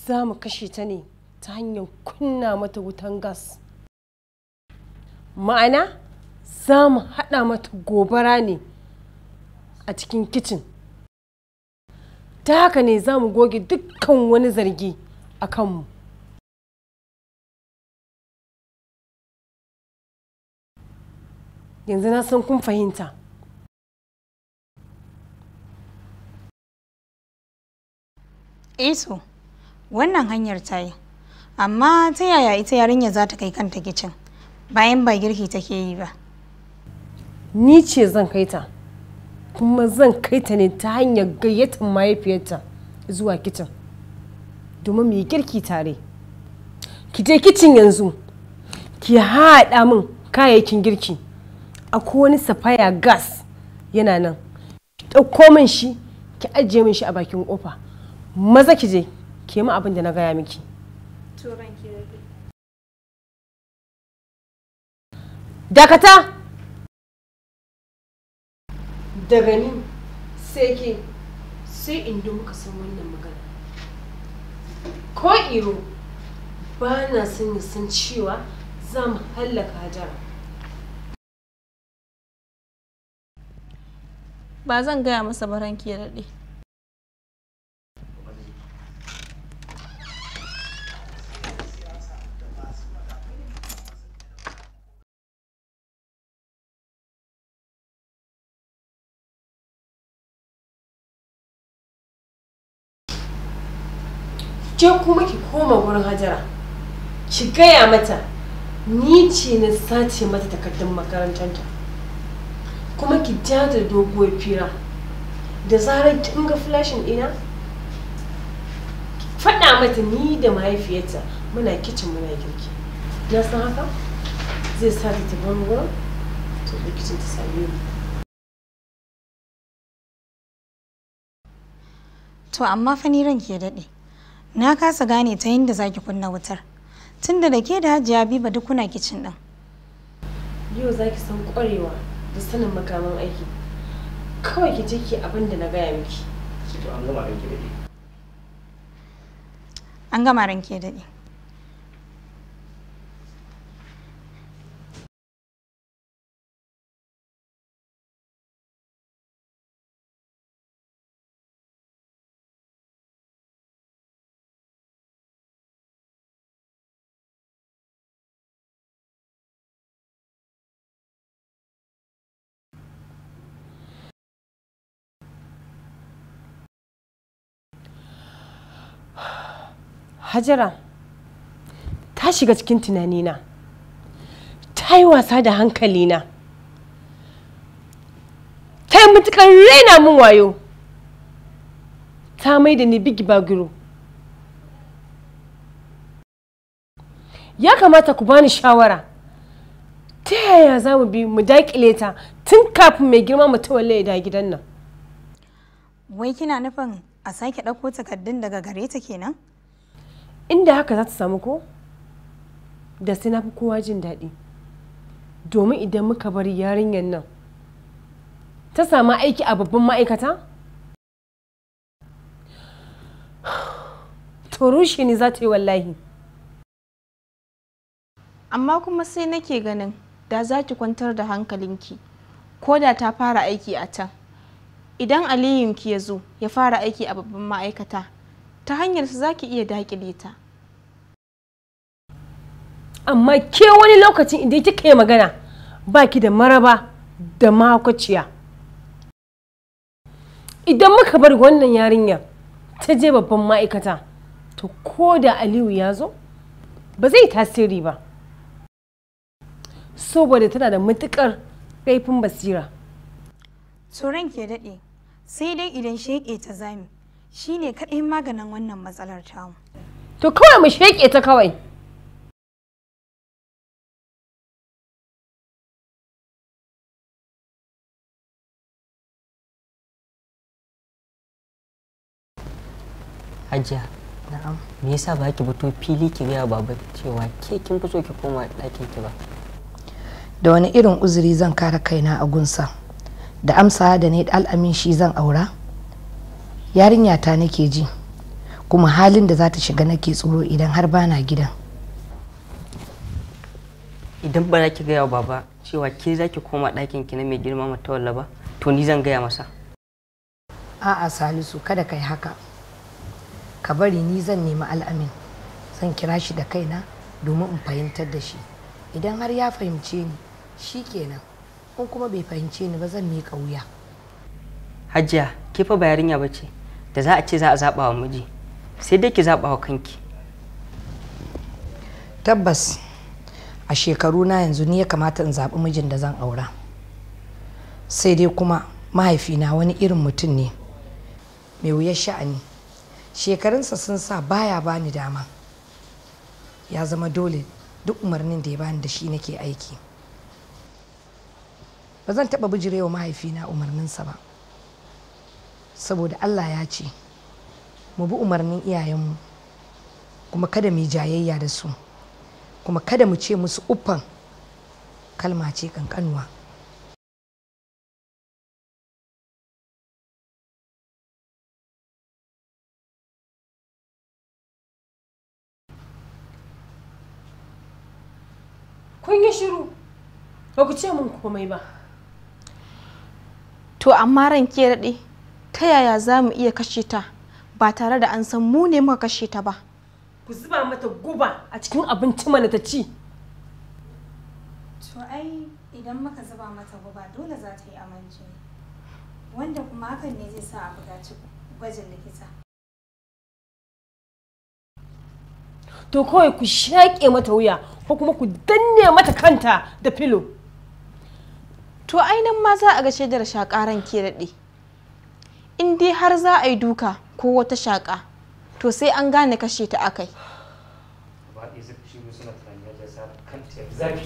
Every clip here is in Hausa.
za mu kashe ta ne ta hanyar kunna mata wutan gas ma'ana za mu haɗa mata gobara ne a cikin kicin ta haka ne za mu goge dukkan wani zargi a kanmu yanzu na san kun fahimta Eso, wannan hanyar ta yi. Amma ta yaya ita yarinya za ta kai kanta kicin bayan ba girki take yi ba. ni ce zan kai ta kuma zan kai ta ne ta hanyar gayyatar mahaifiyarta zuwa kicin domin mu yi girki tare ki je kicin yanzu ki haɗa min kayayyakin girki akwai wani safaya gas yana nan ki ɗauko min shi ki ajiye min shi a bakin ƙofa maza ki je ki yi min abin da na gaya miki dakata daga ni sai ke sai inda muka san wannan magana ko iro ba na son ya san cewa za mu hallaka hajara Ba zan gaya masa baranki ya daɗe. ke kuma ki koma wurin hajara ki gaya mata ni ce na sace mata takardun makarantarta kuma ki ja da doguwar fira da zarar kin ga flashin ina faɗa mata ni da mahaifiyarta muna kicin muna girki na san haka zai sa ta tafi wurin to da kicin ta same ni To amma fa ni ranki ya daɗe. Na kasa gane ta yadda za ki kunna wutar. Tunda da ke da Hajiya Habiba duk kuna kicin ɗin. yau za ki san ƙwarewa da sanin makaman aiki kawai ki je ki abin da na gaya miki to an gama aiki da ke An gama ranki ya daɗe. Hajara ta shiga cikin tunanina ta yi wasa da hankalina ta yi matuƙar raina min wayo ta mai da ni bigi bagiro ya kamata ku bani shawara ta yaya za mu bi mu daƙile ta tun kafin mai girma mutuwalle ya da gidan nan Wai kina nufin a sake ɗauko takardun daga gare ta kenan? inda haka za ta samu ko da sai na fi kowa jin daɗi domin idan muka bar yarinyar nan ta samu aiki a babban ma'aikata to rushe ni za ta yi wallahi Amma kuma sai nake ganin da za ki kwantar da hankalinki ko da ta fara aiki a can. Idan Aliyunki ya zo ya fara aiki a babban ma'aikata, ta hanyarsa za ki iya daƙile ta. amma ke wani lokacin idan kika yi magana ba ki da maraba da mahaukaciya idan muka bar wannan yarinya ta je babban ma'aikata to ko da aliyu ya zo ba zai tasiri ba saboda tana da matukar kaifin basira Tsoron ke daɗe, sai dai idan sheƙe ta zami, shi ne kaɗai maganin wannan matsalar tamu. to kawai mu sheƙe ta kawai Hajiya, na'am. Me yasa ba ki fito fili ki gaya baba cewa ke kin fi so ki koma ɗakin ki ba? da wani irin uzuri zan kare kaina a gunsa da amsa da ne al'amin shi zan aura yarinya ta nake ji kuma halin da za ta shiga nake tsoro idan har bana gidan idan ba za ki gaya wa baba cewa ke za ki koma ɗakin ki na mai girma matawalla ba to ni zan gaya masa a'a salisu kada kai haka ka bari ni zan nemi al'amin zan kira shi da kaina domin in fahimtar da shi idan har ya fahimce ni shi kenan in kuma bai fahimce ni ba zan miƙa wuya hajiya ke fa ba yarinya ba ce da za a ce za a zaɓa wa miji sai dai ki zaɓa wa kanki tabbas a shekaru na yanzu ni ya kamata in zaɓi mijin da zan aura sai dai kuma mahaifina wani irin mutum ne mai wuyar sha'ani shekarunsa sun sa baya bani dama ya zama dole duk umarnin da ya bani da shi nake aiki ba zan taɓa bijirewa mahaifina umarninsa ba saboda allah ya ce mu bi umarnin iyayenmu kuma kada mu yi jayayya da su kuma kada mu ce musu uffan kalma ce kankanuwa kun yi shiru ba ku ce min komai ba To amma ran ke daɗe ta yaya za mu iya kashe ta ba tare da an san mu ne muka kashe ta ba. ku zuba mata guba a cikin abinci mana ta ci To ai idan muka zuba mata guba dole za ta yi aminci. Wanda kuma hakan ne zai sa a buƙaci gwajin likita. to kawai ku shaƙe mata wuya ko kuma ku danne mata kanta da filo To ainihin ma za a ga shaidar shaƙa ran ke daɗe. In dai har za a yi duka ko wata shaƙa to sai an gane kashe ta akai. Gaba ɗaya suka shigo suna tunani ya jasa kan ta zafi.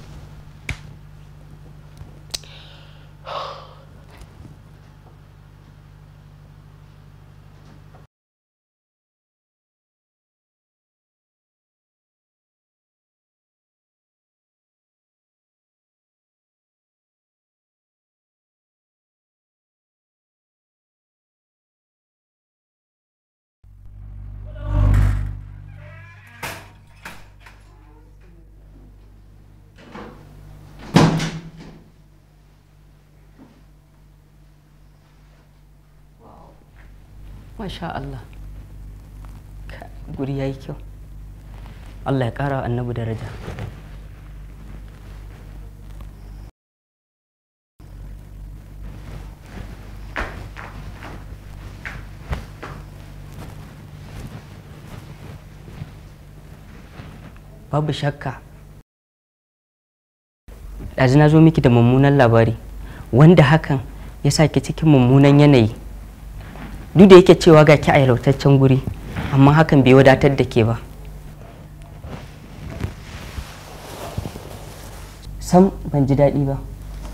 masha Allah Ka- guri ya yi kyau Allah ya ƙara wa annabi daraja babu shakka ɗazu na zo miki da mummunan labari wanda hakan ya sa ki cikin mummunan yanayi duk da yake cewa ga ki a yalautaccen guri amma hakan bai wadatar da ke ba sam ban ji daɗi ba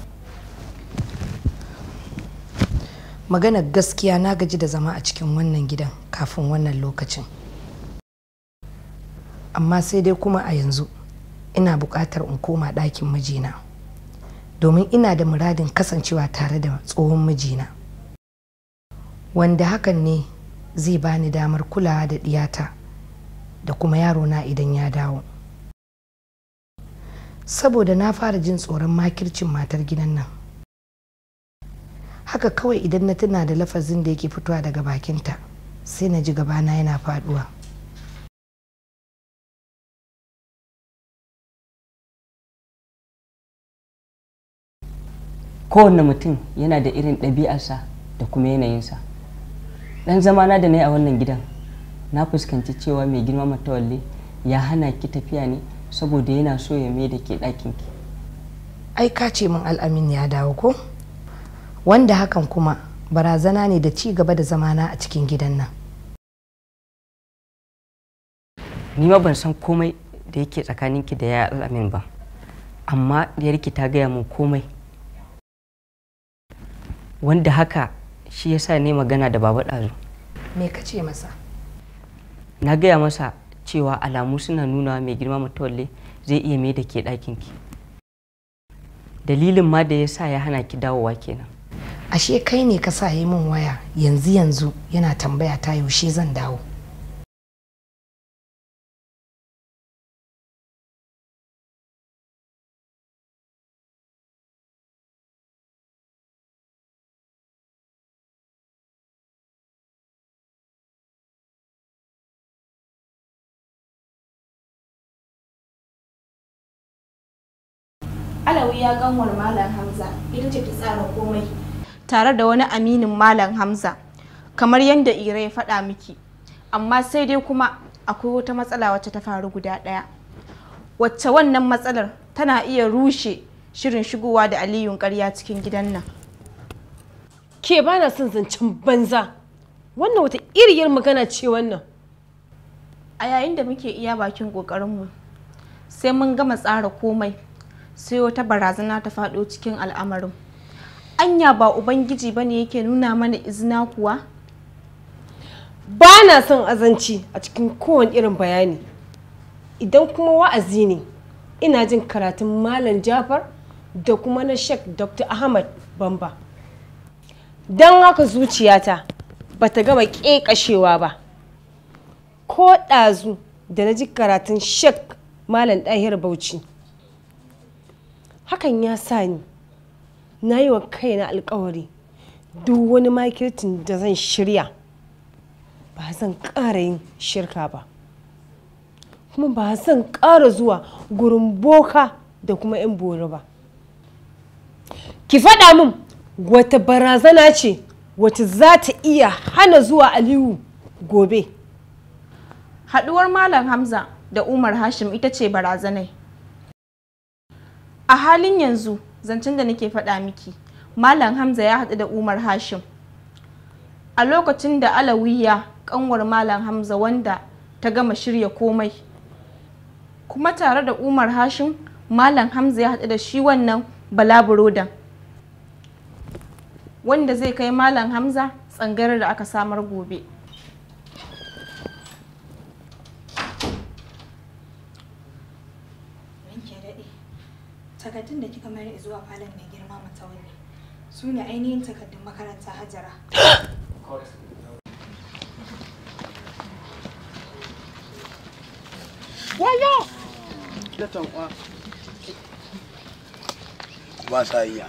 maganar gaskiya na gaji da zama a cikin wannan gidan kafin wannan lokacin amma sai dai kuma a yanzu ina buƙatar in koma ɗakin mijina domin ina da muradin kasancewa tare da tsohon mijina wanda hakan ne zai bani damar kulawa da ɗiyata da kuma yarona idan ya dawo saboda na fara jin tsoron makircin matar gidan nan haka kawai idan na tuna da lafazin da yake fitowa daga bakinta sai na ji gabana yana faduwa kowanne mutum yana da irin ɗabi'arsa da kuma yanayinsa ɗan zamana da na yi a wannan gidan na fuskanci cewa mai girma matawalle ya hana ki tafiya ne saboda yana so ya mai da ke ɗakinki ai ka ce min al'amin ya dawo ko wanda hakan kuma barazana ne da ci gaba da zamana a cikin gidan nan ni ma ban san komai da yake tsakaninki da ya al'amin ba amma diyarki ta gaya min komai wanda haka shi yasa ne magana da baba ɗazu me ka ce masa na gaya masa cewa alamu suna nuna mai girma matawalle zai iya mai da ke ɗakinki dalilin ma da ya sa ya hana ki dawowa kenan ashe kai ne ka sa yi min waya yanzu yanzu yana tambaya ta yaushe zan dawo alawi ya ganwar malam hamza ita ce ta tsara komai tare da wani aminin malam hamza kamar yadda ira ya faɗa miki amma sai dai kuma akwai wata matsala wacce ta faru guda ɗaya wacce wannan matsalar tana iya rushe shirin shigowa da aliyun ƙarya cikin gidan nan ke ba na son zancen banza wannan wata iriyar magana ce wannan a yayin da muke iya bakin ƙoƙarinmu sai mun gama tsara komai sai wata barazana ta faɗo cikin al'amarin anya ba ubangiji bane yake nuna mana izina kuwa ba na son azanci a cikin kowane irin bayani idan kuma wa'azi ne ina jin karatun malam jafar da kuma na shek dr ahmad bamba don haka zuciyata ba ta gama ƙeƙashewa ba ko ɗazu da na ji karatun shek malam ɗahir bauchi hakan ya sa ni na yi wa kaina alkawari duk wani makirtin da zan shirya ba zan ƙara yin shirka ba kuma ba zan ƙara zuwa gurin boka da kuma 'yan bori ba ki faɗa min wata barazana ce wata za ta iya hana zuwa aliyu gobe haɗuwar malam hamza da umar hashim ita ce barazanai a halin yanzu zancen da nake faɗa miki malam hamza ya haɗu da umar hashim a lokacin da alawiya kanwar malam hamza wanda ta gama shirya komai kuma tare da umar hashim malam hamza ya haɗu da shi wannan balaburodan wanda zai kai malam hamza tsangarar da aka samar gobe ranke daɗe takardun da kika mayar zuwa falon mai girma matawalli su ne ainihin takardun makaranta hajara ba sa iya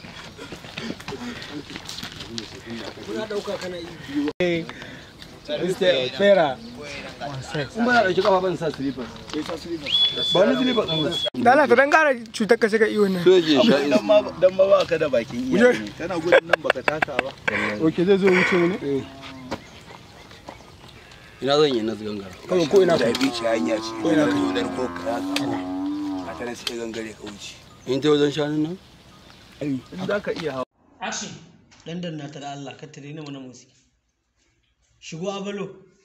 Fera. in ba na ɗauki kafa ban sa slippers ba wani slippers ɗin ba Da Allah ta dan gara cutar ka shiga iyo nan. soje sha dan ma dan ma ba ka da bakin iya ne kana gudun nan baka taka ba Oke zai zo wuce ne? ina zan yi na gangara Kawai ko ina da bici hanya ce ko ina ka da ko ka a tare sai gangare ka wuce in ta wajen shanun nan in za ka iya hawa action dan danna ta da Allah ka tare ni mana musi shigo abalo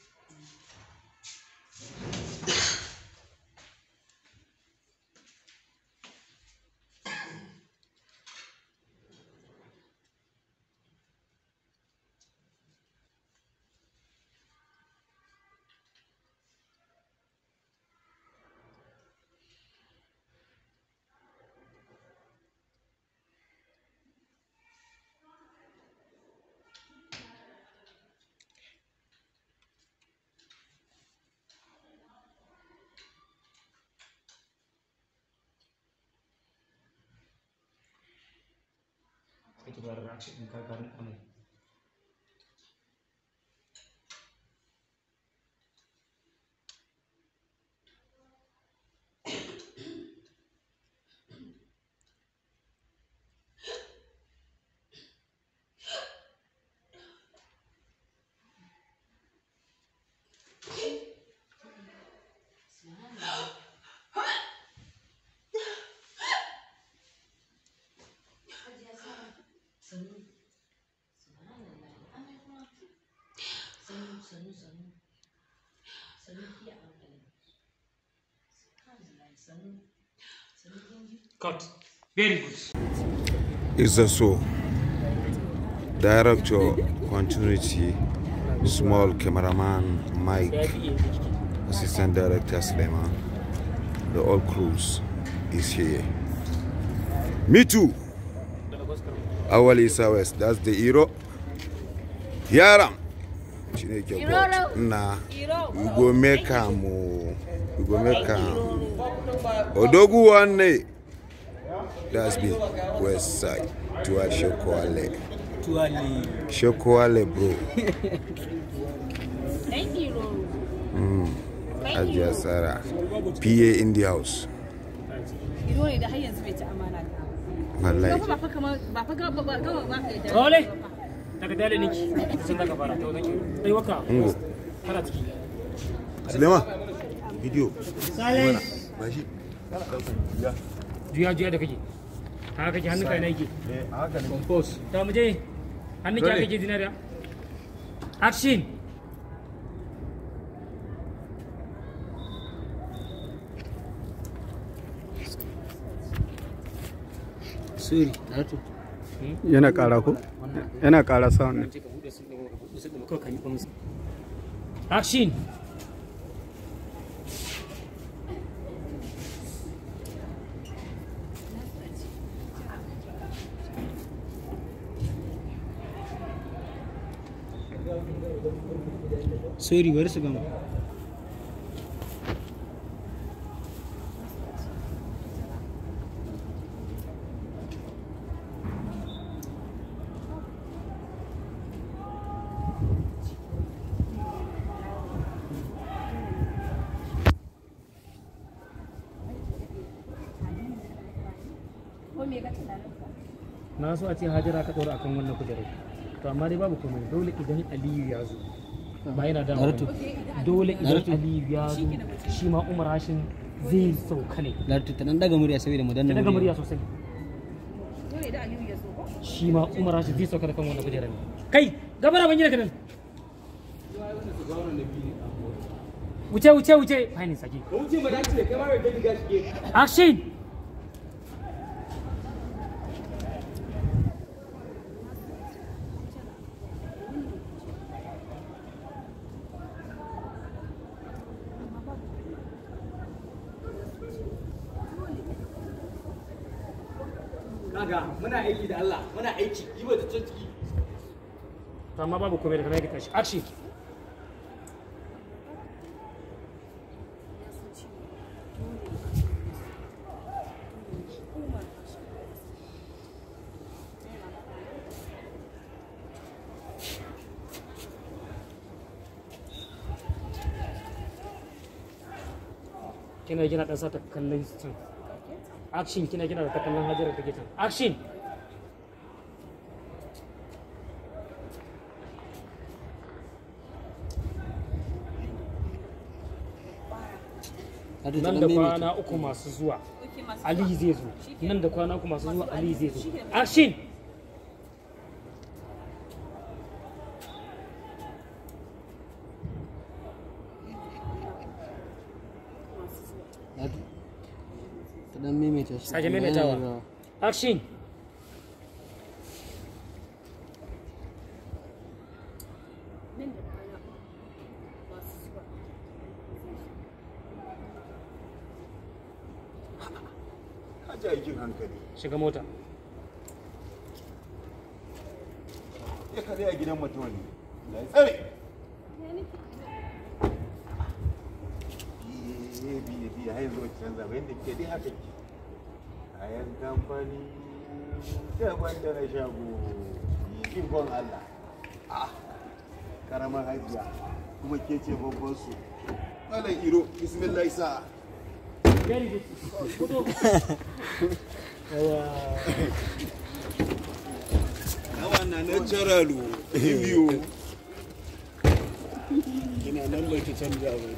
sai ki bar action ɗin kakarin amai cut very good Isa so, director, continuity, small cameraman Mike, assistant director Suleiman, the all crews is here. Me too. Awal Isa West, that's the hero. Yaram. Chineke God. Na, we go make am o. We go make am. Odogu one day. That's me, West Side. Tuwa Shokoale. tuwali Shokoale, bro. Thank you, Mm. Hajiya Sara. PA in the house. Iro ne da har yanzu bai ci amana ta. wallahi Role! Daga dale niki, sun daga fara ta wajen ɗai waka. Ungo. Kana ciki. Suleiman video Silence. ba shi Juya juya da kake. Haka kake hannun kai na yake. haka ne Compose. Ta mu je. Hannun ki haka kake zinariya. Action. Sorry, Naruto. yana ƙara ko yana ƙara sound ne Ka buɗe su ɗin, ka buɗe su ɗin, kawai ka yi musu. Action. Sorry, bari su gama. Na so a ce Hajara ka ɗora akan wannan kujerar. To amma dai babu komai dole idan Aliyu ya zo. Ba yana da Naruto. Dole idan Naruto. Aliyu ya zo shi ma Umar Hashim zai sauka ne. Naruto ta nan daga murya saboda mu danna Ta daga murya sosai. Shi ma Umar Hashim zai sauka da kan wannan kujerar ne. Kai, gabara ban yi daga nan. Wuce wuce wuce. Fine saki. Action. kaga muna aiki da Allah muna aiki yi wa ta ciki To amma babu komai daga nan ya tashi. Action. kina gina dan sa ta kallon can action kina gina da ta kallon hajara take can action nan da kwana uku masu zuwa ali zai zo nan da kwana uku masu zuwa ali zai zo action ta dan maimaita shi sake maimaitawa action Haji aikin hankali. shiga mota Ya kare a gidan mutum ne. Da ya tsare. Biye biye biye har yanzu wacce canza ba yadda ke dai haka ke. Kayan kamfani daban da na shago. Ikon Allah. Ah, karamar hajiya kuma ke ce babban su. Malam Iro, bismillah sa. very good Kudu. Nawa na natural biyu. Ina nan ba ki canja ba.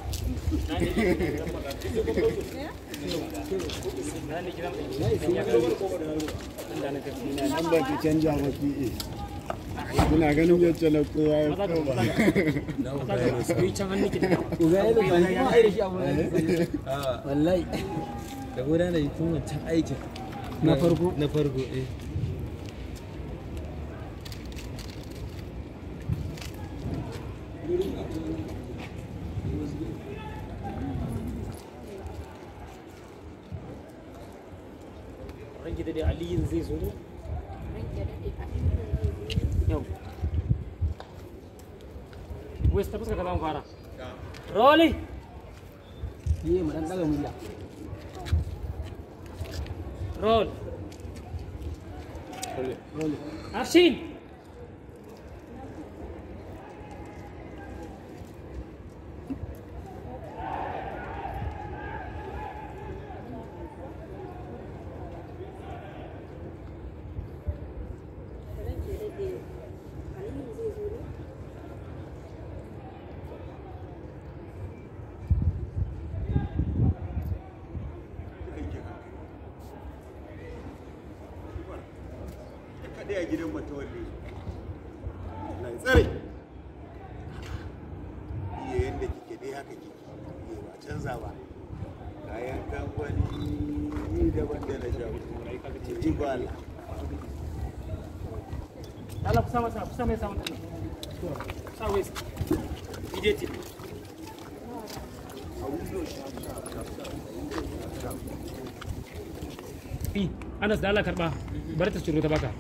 Ina nan ba ki canja ba ki. Kuna ganin yadda na kowa ya koma. wallahi da gudanar da tun wancan aikin Na farko? na farko eh ranki da dai aliyin zai zo ne yau west ta fuska ka zama fara rolling yi mu dan daga murya roll action gidan matawalle Allah ya tsare iya yadda kike dai haka kike iya ba canza ba kayan kamfani daban da na shago ji ba Allah Allah kusa masa kusa mai samun ɗan sa waist immediately fi Anas da Allah karba bari ta ciro ta baka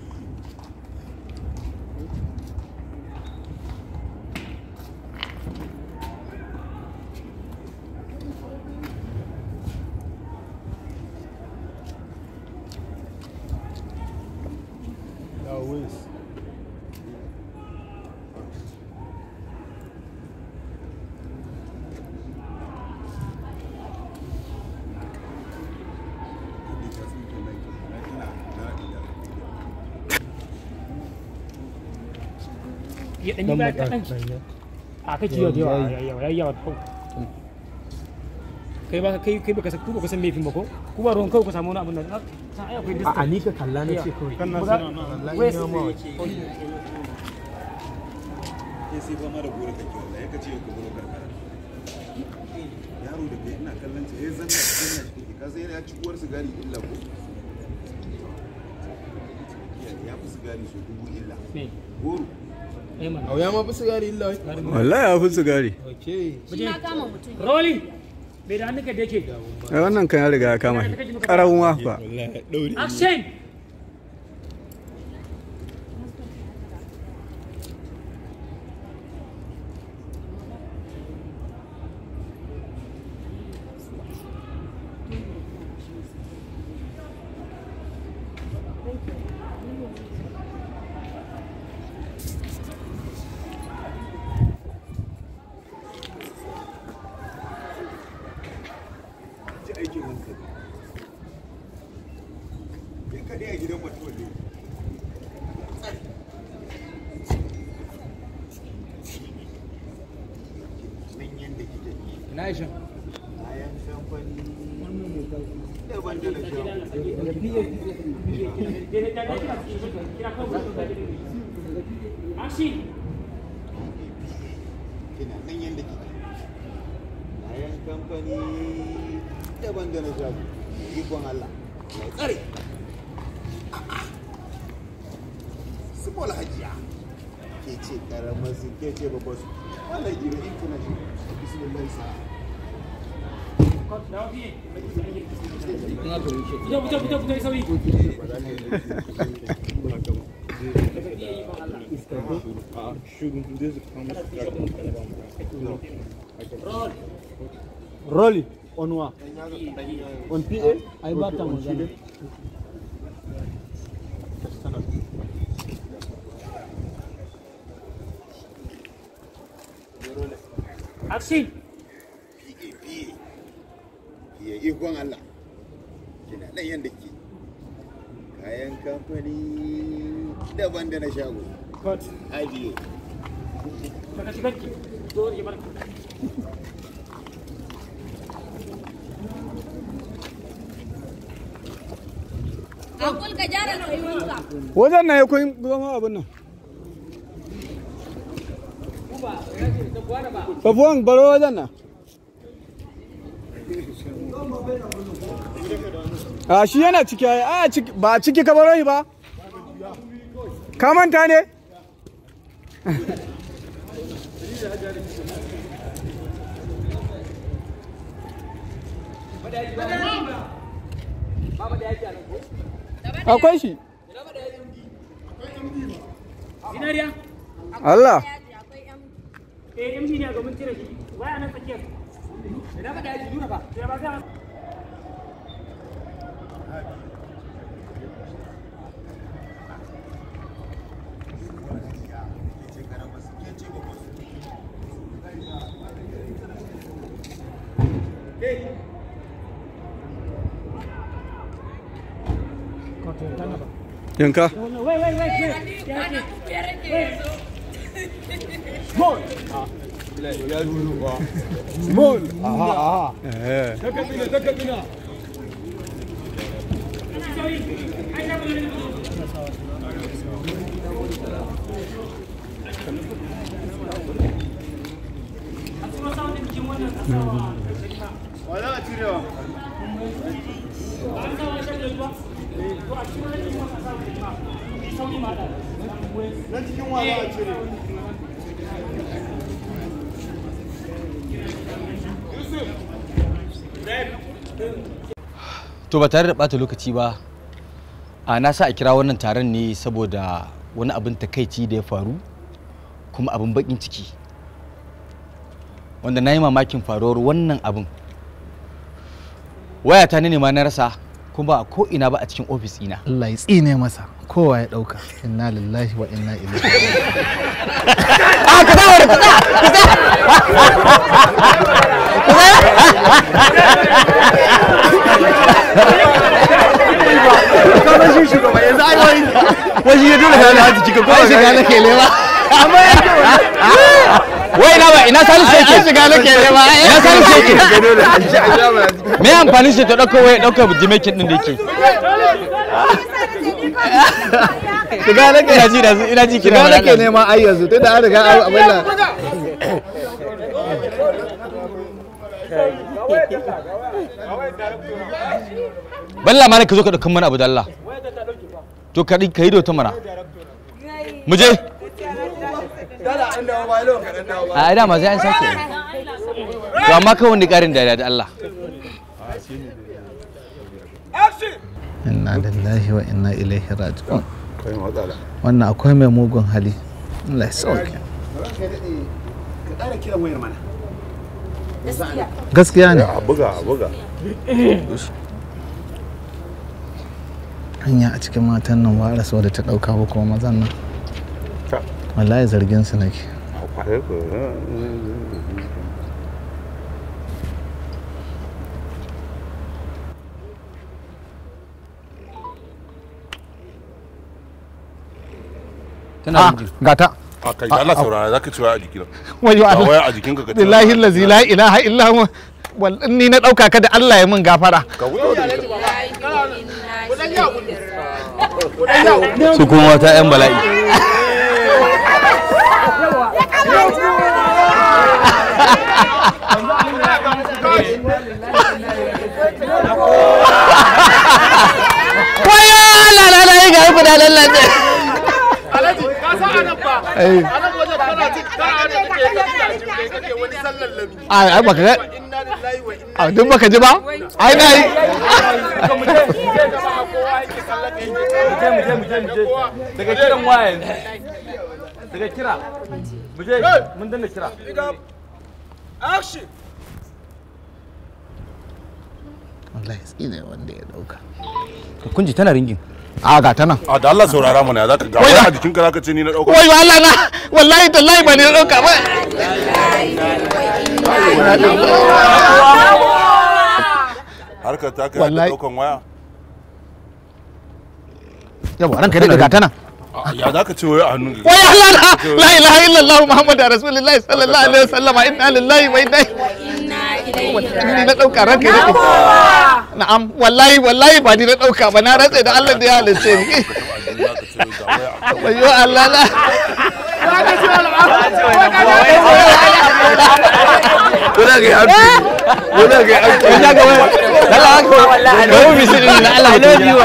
ya ɗanyi baya kaɗan a kai kiyo da yawa yawa yayi yawa ko kai ba kai kai baka san ku baka san laifin ba ko ku ba ruwan kawai ku samu wani abin da san ai akwai distance a ni ka kalla na ce kawai kan na suna suna na wallahi na ma ke sai fama da gore kake wallahi ka ce ka buro karkara yaro da kai ina kallon sa yayin zanna cikin na shi ka sai ya ci uwar sigari illa ko ya fi sigari so dubu illa goro Au ya ma fi sigari illa wai. wallahi ya fi sigari Shi na kama mutum. Rolling. Bai da hannunka da yake. ai wannan kan ya riga ya kama shi ƙararrun wafa Action. ji aikin hankali ya kaɗe a gidan mutuwa ne nan yadda kike Ina Aisha. kayan kamfani daban da na Action. kina nan yadda kike kayan kamfani daban da na shago ikon Allah mai tsare Simol hajiya ke ce karamar su ke ce babbar su wannan gina in kuna shi bismillah sa Fito fito fito fito sauri. Rolly on wa. On PA ai ba ta magana. Action. ya ikon Allah kina nan yadda ke kayan kamfani daban da na shago Cut. ajiye Baka shiga ki. Zo ya barka. Akul ka gyara tsayuwanka. wajen na ya kun zama abin nan Safuwan baro wajen nan a shi yana ciki ai a ciki ba ciki ka baro shi ba ka manta ne akwai shi Zinariya. Allah Eh MD ne ga mun cire shi. Waya nan tsakiyar. Ina ba da yaji nuna ba. Ya ba za yanka Wait, wait, wait, wait. Ya ce. Wait. Small. Small. Aha, aha. eh Daga bina, daga bina. Sauri. Ai, sauri. Wa za a cirewa? Na cikin wa za a cire? to ba tare da bata lokaci ba a na sa a kira wannan taron ne saboda wani abin takaici da ya faru kuma abin bakin ciki wanda na yi mamakin faruwar wannan abin wayata ne ma na rasa kuma ba a ko ina ba a cikin ofis ina Allah ya tsine masa kowa ya dauka inna lillahi wa inna ilaihi Kamar shi shugaba yanzu ai wani wani ya dole kana haji kika ko shiga nake lewa amma ya ce wai na ba ina salisu yake Ai, shiga nake nema. ina salisu yake me amfani shi ta dauko waya dauka jimekin din da yake shiga nake ina ji da su ina ji kira shiga mana nake Allah. nema ai yanzu tunda an riga an abin nan balla ma ka zo ka daukan mana abu da Allah to ka ka yi da wata mana mu je Dala an dawo ba lawan kaɗan dawo ba. a dama sai an sake to amma kawai wani karin da da Allah inna lillahi wa inna ilaihi raji'un kai matsala wannan akwai mai mugun hali Allah ya sauke Ranka ya daɗe, ka ƙara kiran wayar mana. gaskiya ne a buga a buga hanya a cikin matan nan ba a rasa wadda ta dauka ba kuma mazan nan wallahi zargin su nake tana gata a kai da Allah saurara zaka ci waya a jikina wayo Ga Allah waya a jikinka ka ci billahi allazi la ilaha illa huwa wal ni na dauka ka da Allah ya min gafara ka wuce da ita su kuma wata yan bala'i wayo la la la ga ku da lallace Alhaji, ka san anan fa. Eh. Anan wajen kana cin kana da kake kake kake kake wani sallar lami. ai ai baka ga Inna lillahi wa inna a duk baka ji ba ai na yi daga kiran waya yanzu daga kira mu je mun danna kira Action. wallahi tsine wanda ya dauka kunji tana ringin a ga ta nan a da Allah saurara mana ya zaka ga Wai waya da- a jikinka zaka ce ni na dauka wayo Allah na wallahi tallahi ba ni na dauka ba harkar ta kai Wallahi. daukan waya yawa ranka dai ga ta nan A, ya zaka ce waya a hannun ka wayo Allah na la ilaha illallah muhammadu rasulullahi sallallahu alaihi wasallam inna lillahi wa inna ni na dauka ranka dai na'am wallahi wallahi ba ni na dauka ba na rantsa da Allah da ya halice ni wayo Allah na Kuna ga yafi. Kuna ga yafi. ya ga waya Allah ka ga mu bisi din Allah I love you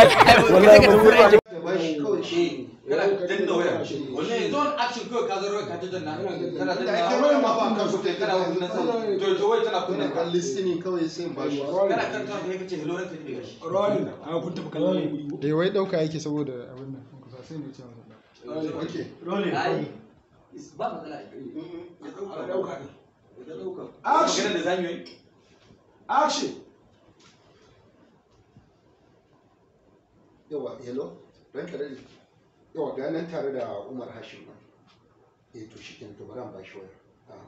kana danna waya wannan yanzu wani action kawai ka zaro ka ta danna kana danna ma ba kan su kana wannan sai to to wai tana kunna kan listening kawai sai ba shi kana kan ta kai kace hello ranka ne gashi rolling a kun tafi kallon eh wai dauka yake saboda abin nan kusa sai ne cewa okay rolling ai ba matsala ya dauka ne ya dauka Action. magana da zamu yi action yawa hello ranka dade yawa ga nan tare da Umar Hashim nan eh to shi to bari an ba shi waya Ah.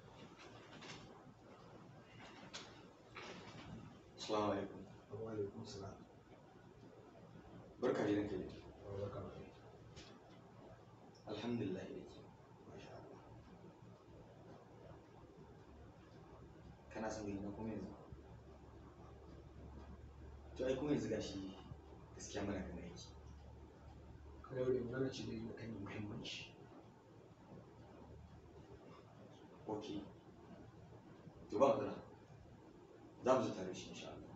assalamu alaikum wa alaikum salam barka da ranka ne alhamdulillah kana son gani na kuma yanzu to ai kuma yanzu gashi gaskiya muna kan aiki ka daure magana ce da yi kan muhimmanci ok to ba matsala za mu zo tare da shi insha Allah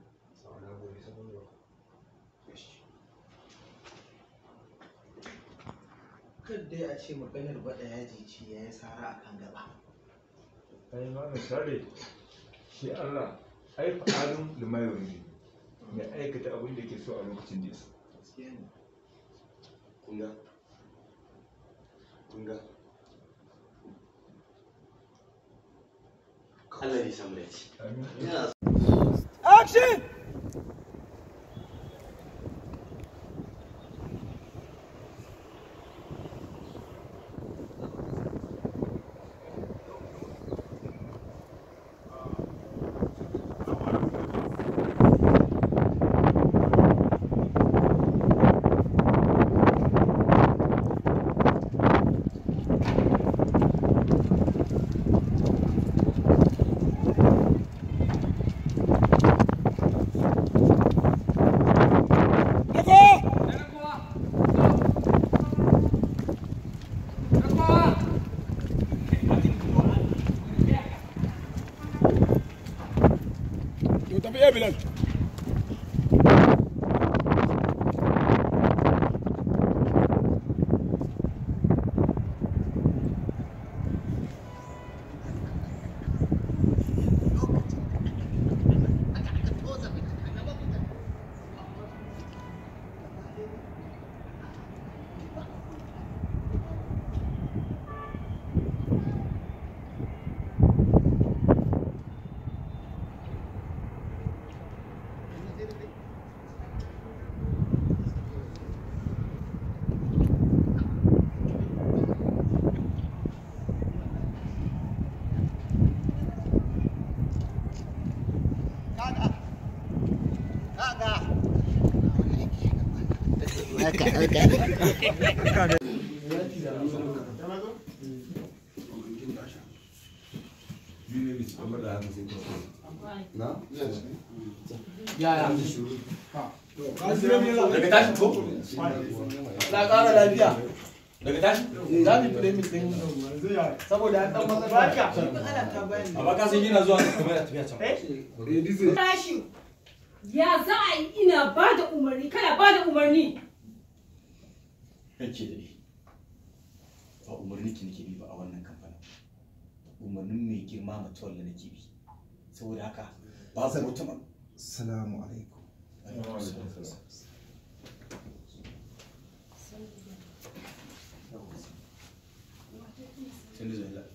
Kar dai a ce maganar baɗa yaji ce ya yi sara a kan gaba. ai ma misali shi Allah ai fa'alun limayar ne mai aikata abin da yake so a lokacin da ya so Gaskiya ne. kunga kunga Allah ya samu dace ina Action! To tafi ya Bilal. daga tashi ko Na ƙara lafiya. daga tashi Za mu fi min ɗin saboda an ɗan matsala. amma ka san yana zuwa kamar yana tafiya can Tashi. Ya za a yi ina ba da umarni kana ba da umarni. Ranke da ni. Ba umarni ki nake bi ba a wannan kamfanin. Umarnin mai girma mutuwar da nake bi. Saboda haka babu mutum. Salamu alaikum. Sun da zuwa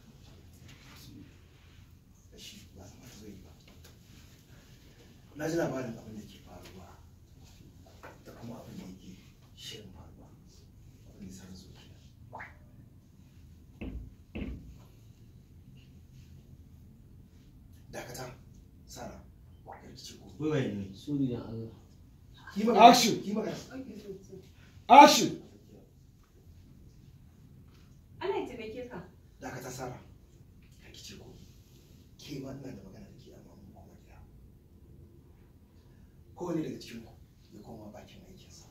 Na ji labarin abin da ke faruwa da kuma abin da yake shirin faruwa. Abin da san zuciya. Dakata, Sara, karkice ko. Wai waye ne? Suri da Allah. Ki Action. Ki magana. Action! Allah ya taimake ka. Dakata, Sara, karkice ko. Ke ma ina da magana da ke amma mun koma gida. Kowane daga cikin ku ya koma bakin aikinsa.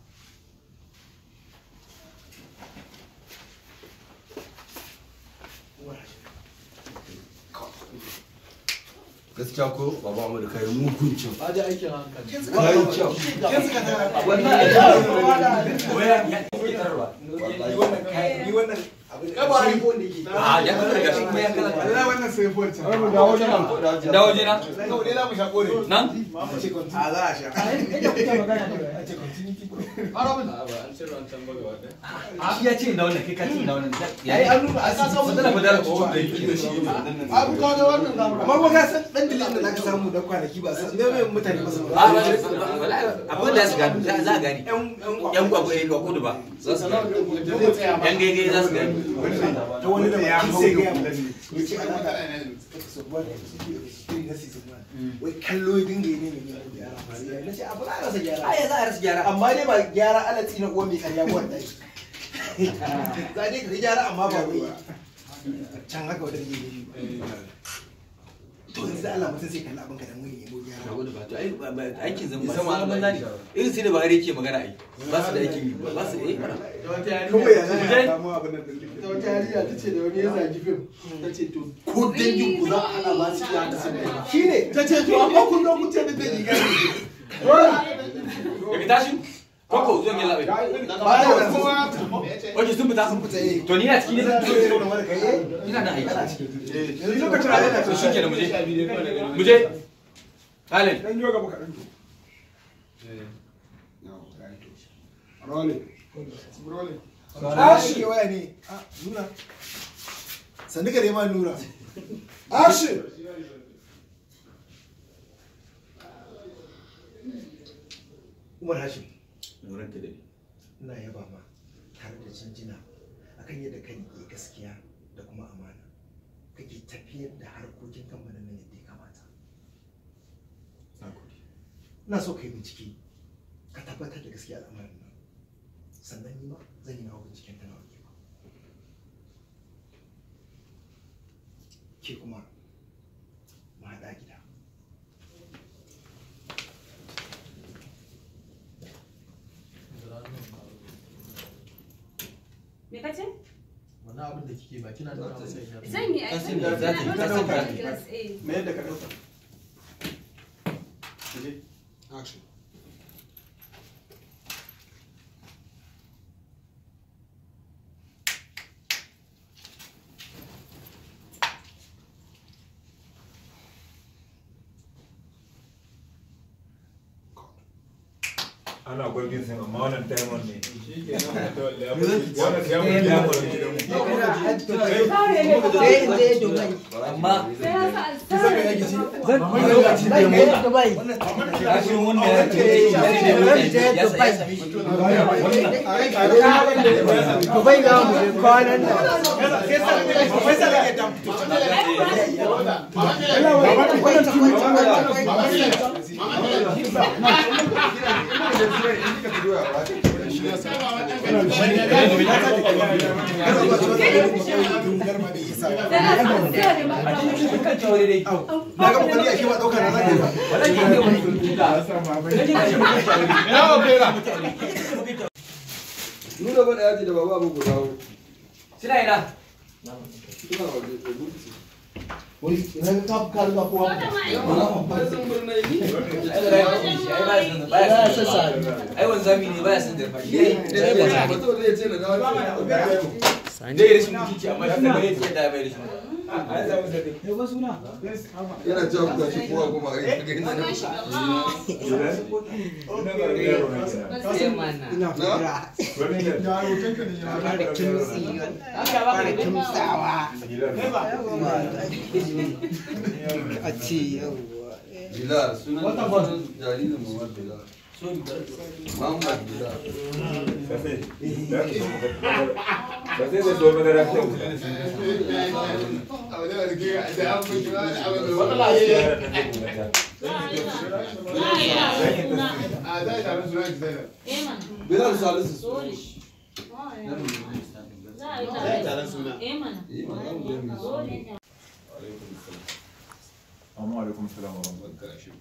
gaskiya ko baba Ahmad kai mugun cin Ba da aikin hankali. kai kyau Kin suka tara. Wallahi, Waya ya ke tarwa. Ni wannan kai ni wannan abin da ba ni ko ne ke. Ah, ya kala gashi kuma ya kala. Wallahi wannan sai fuwar ta. Ai, mu dawo nan. Dawo jina. Kawai dai za mu sha kore. Nan? A za a sha. Shi ya ce da wannan kai ka ce da wannan. Ai an nuna a san samu da fadar ko da Abu ka ga wannan zamu. Amma ba ka san dan dilin da zaka samu da kwanaki ba san me me mutane ba su. abin da su gani za a gani yan gwagwa yan gwagwa da ba yan gaigai za su gani ta wani da ya sai ga mu ya ce ana da su ba da su na season wai kallo ya dinga yi ne mai gyara gyara na ce abu za a rasa gyara ai za a rasa gyara amma dai ba gyara alatsi na uwa mai karya ba wallahi za dai ka gyara amma ba wai can haka wadda ke yi to yanzu yanzu da Allah mutum sai kalli abin ka dan wani nemo gyara ba wani ba to ai ba- ba- aikin zan ba Zama sai zaman zani irin sai da Buhari yake magana ai ba su da aikin yi ba su eh mana kawai ya zai ya samu abin nan din ta wata yarinya ta ce da wani ya zagi fim ta ce to ko dangin ku za a hana ba su iya ta sanin shi ne ta ce to amma kun zo kun ce da dangi gani daga tashi koko zo mai labai Oke sun fita sun fita to ni na ciki ne zan ina da aiki yanzu lokacin da yana to shi kenan muje muje Allen dan yoga baka dan Rolling. Rolling. Ashi waya ne. Ah, Nura. Sandi ka ma Nura. Ashi. Umar Hashim. Nuran ka dai Ina yaba ma tare da jinjina akan yadda kan yi gaskiya da kuma amana. Kake tafiyar da harkokin kamfanin nan yadda ya kamata. Ina so ka yi bincike ka tabbatar da gaskiya al'amarin nan. Sannan ni ma zan yi nawa binciken ta nawa ke ba. Ke kuma mu haɗa gida. Me kace? Wannan abin da kike ba kina nuna masa ina. Zan yi ai. Kasim zan da yi. za ta yi, Ina Kasim ɗaukar za ta yi. class A. Me yadda ka ɗauka? Action. ana gwagin sun amma wannan diamond ne wannan diamond diamond gidan amma Dubai za mu je kwanan nan. Na ga mutum ya shi ba ɗauka na zaka yi ba. Nuna bada yaji da baba abu guda hu. Suna ina. Suna waje da gurbi. Wani idan ka ka riga kowa. ai wanzami ne baya son zarfa shi Sai ba sa mutum zai ce na dawo. dai rashin mutunci amma shi da bai tsaye da bai rashin Yana cewa ku tashi kowa kuma a yi ga inda na Ina fira. Yaro kanka ne ya fara kimsi. Fara kimsawa. A ce yawwa. Bilal sunan sunan jaririn Muhammad Bilal. Muhammad Bilal. sai da so madara ta Bilal Salisu. amma alaikum salam wa rahmatullahi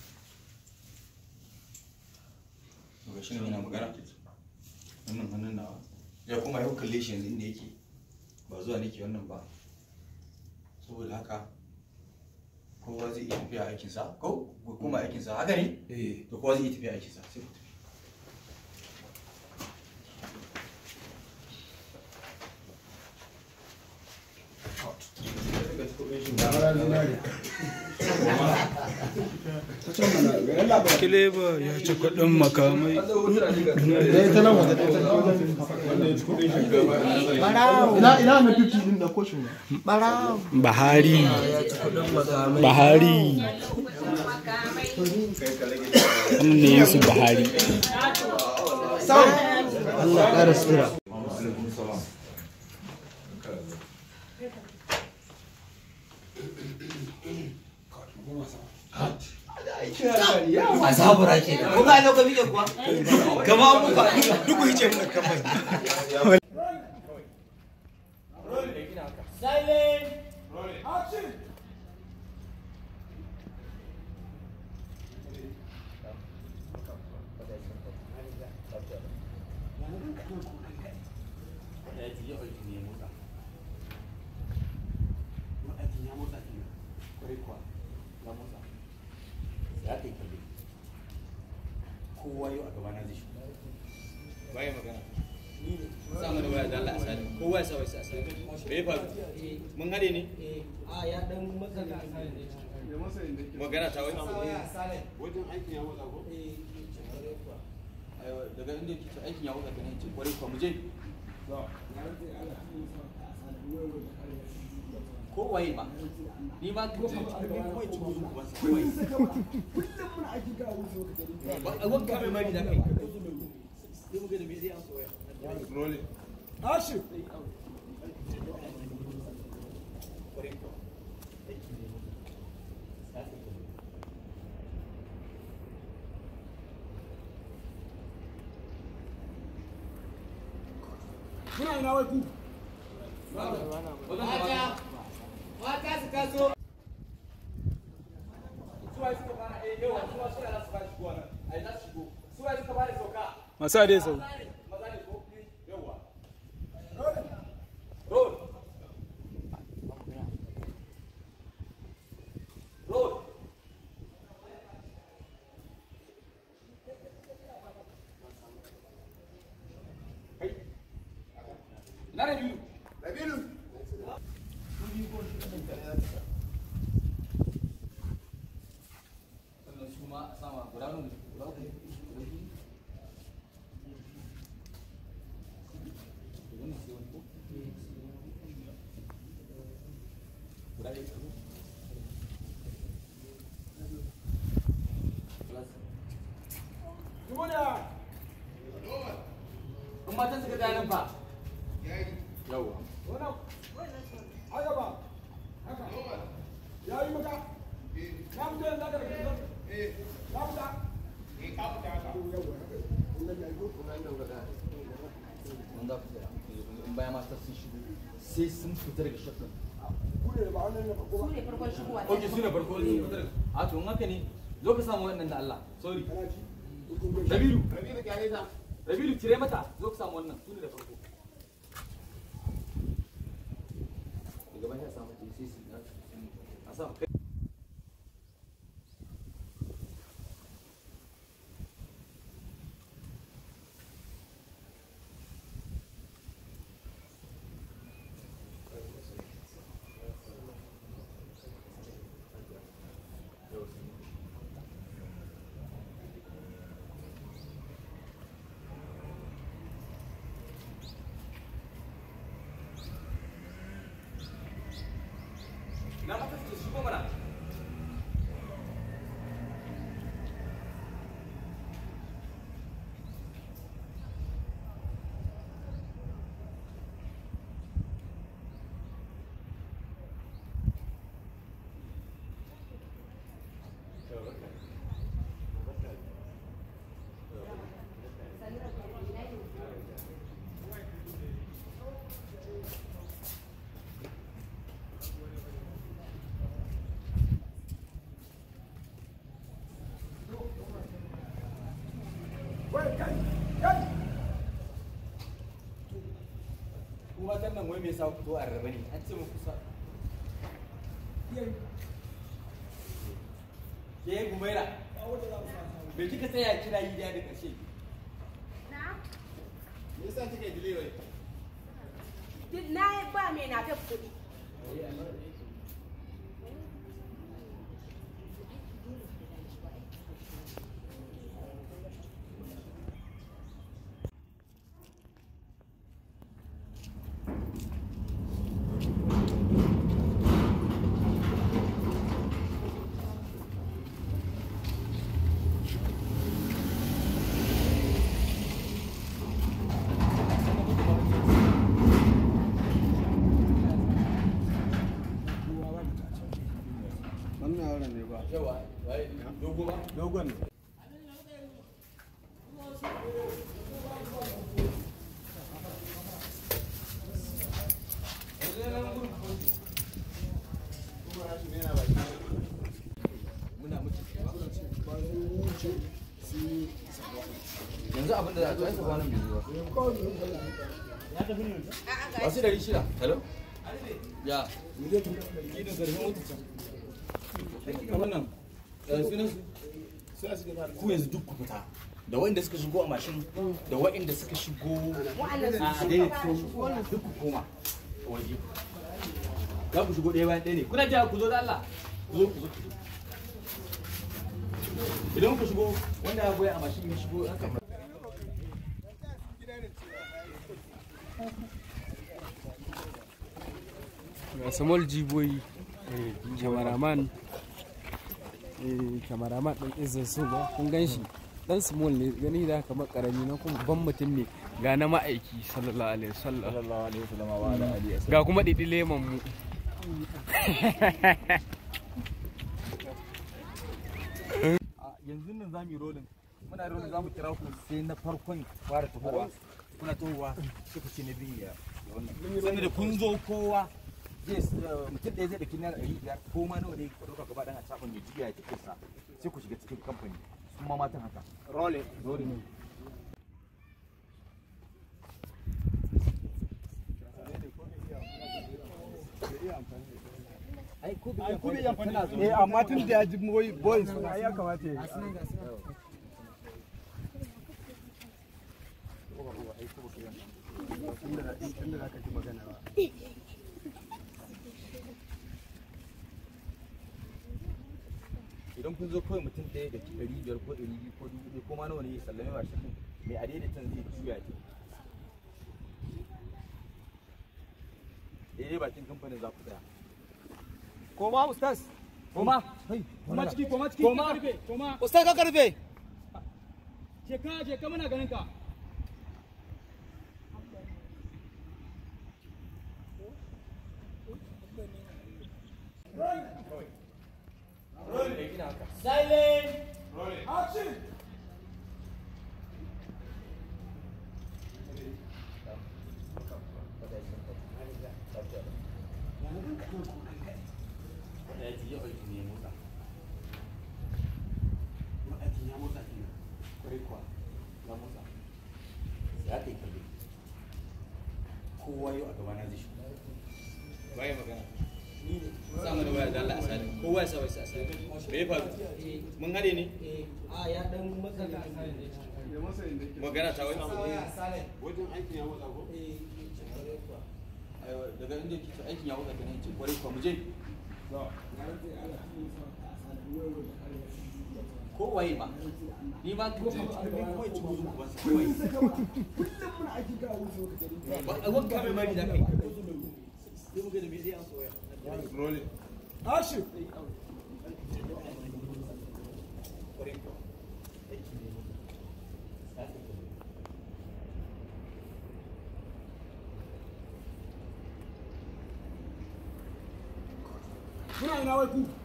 ga shi ne yana magana wannan hannun nawa ya kuma yau kalle shi yanzu inda yake ba zuwa nake wannan ba saboda haka kowa zai iya tafiya aikinsa ko kuma aikinsa haka ne to kowa zai iya tafiya aikinsa sai ku tafi Kileba ya ci kuɗin makamai. Ina ina na 50 din da koshin ne. Barawo. Bahari. Bahari. Wannan ne Yusuf Bahari. Allah ƙara sutura. a zabura ke da kuma ina ka bige kuwa gama mu fa Duk ku hice mun kamar. Silent. Action. ya ji yau aiki ne motsa ma'aikin ya motsa kenan kwarai kuwa ya motsa ya kai kalli kowa yau a gaba na zai shi waye magana ni ne sa mana waya da Allah a sani kowa ya sa wai sa sani me ya faru mun hade ne a ya dan matsala magana ta wai wajen aikin ya motsa ko Aiwa, daga inda yake ce aikin ya wuce ganin ce kwarai kuwa mu je ko waye ma ni ma ka ce kawai ci gudu ba su kawai ba a wanka mai mari da kai sai mu ga da me zai amsa waya rolling Ashi. kwarai kuwa aiki ne mu ya kai Muna ina wai ku. Mata, mata su taso. suwaye suka fara eh yawa suwa suna za su fara shigowa nan ai za su shigo suwaye suka fara sauka Masa dai sau. maza ne ko yawa road road kai na rabilu rabilu sannan su ma a sama guda nuna guda uku guda uku wannan sai wani ko guda ɗaya ko Jumuna. in matan suka gaya nan fa yawa Wannan. Haka ba. Haka. Ya yi maka. Na fito yanzu aka daga gidan. Na fita. Eh, ka fita haka. mun za ku tsaya in bayan mata sun shigo sai sun fita daga shafin Su ne farkon shigowa ok su ne farko sun fita daga a to in haka ne zo ka samu wannan da Allah sorry Rabilu Rabilu kyale ta Rabilu cire mata zo ka samu wannan su ne da farko daga bayan ya samu ta sai su a samu kai na mata su shigo mana kuma matan nan wai me yasa ku to a rarrabe ne an ce mu kusa ke gumaira me kika tsaya kina yi da ƙarshe me yasa kika yi delay wai Duk na yi ba mai na ta kuɗi. Wannan yaron ne ba. yawa wai dogo ba Dogon ne. yanzu yanzu abin da za a to ai ba nan biyu ba ya tafi ne wasu dari shida hello ya gidan karfin wata can wannan sunan su ku yanzu duk ku fita da waɗanda suka shigo a mashin da waɗanda suka shigo a daidaito duk ku koma waje za ku shigo ɗaya bayan ɗaya ne kuna jira ku zo da Allah ku zo ku zo ku zo idan ku shigo wanda ya goya a mashin ya shigo haka ga small jiboyi cameraman cameraman ɗin izin su ba kun gan shi dan small ne gani da kamar karami na kuma ban mutum ne ga na ma'aiki sallallahu alaihi wasallam sallallahu alaihi wasallam wa ala alihi wasallam ga kuma didi leman mu yanzu nan za mu yi rolling muna rolling za mu kira ku sai na farkon fara tahowa kuna tahowa sai ku ce na biyu ya wannan sannan da kun zo kowa zai mutum ɗaya zai ɗauki naira ɗari biyar ko ma nawa ne ku ɗauka gaba ɗan a cafin mai jiya ya tafi sa sai ku shiga cikin kamfani sun ma matan haka rolling rolling ai ku bi amfani eh amma tun da ya ji boy boys ai ya kamata ya idan kun zo kawai mutum ɗaya da ɗari biyar ko ɗari biyu ko dubu ɗaya ko ma nawa ne ya sallame wa shi mai adaidaitan zai juya ta daidai bakin kamfanin za ku tsaya koma ustaz koma koma ciki koma ciki Koma. ka karfe koma ustaz ka karfe je ka je ka muna ganin ka Silent. Action. kowa yau a gabana zai shigo waye magana sa mana waya da Allah asali kowa ya sa wai asali me ya faru mun hade ne a ya dan matsala magana ta wai wajen aikin ya matsa ko Aiwa, daga inda kike aikin ya wuce kenan ce kwarai kwa mu je ko waye ma ni ma ko kan kawai ci gudu ba su kawai ba a wanka mai mari da kai sai mu ga da me zai amsa waya rolling Action. kwarai kwa Muna ina wai ku?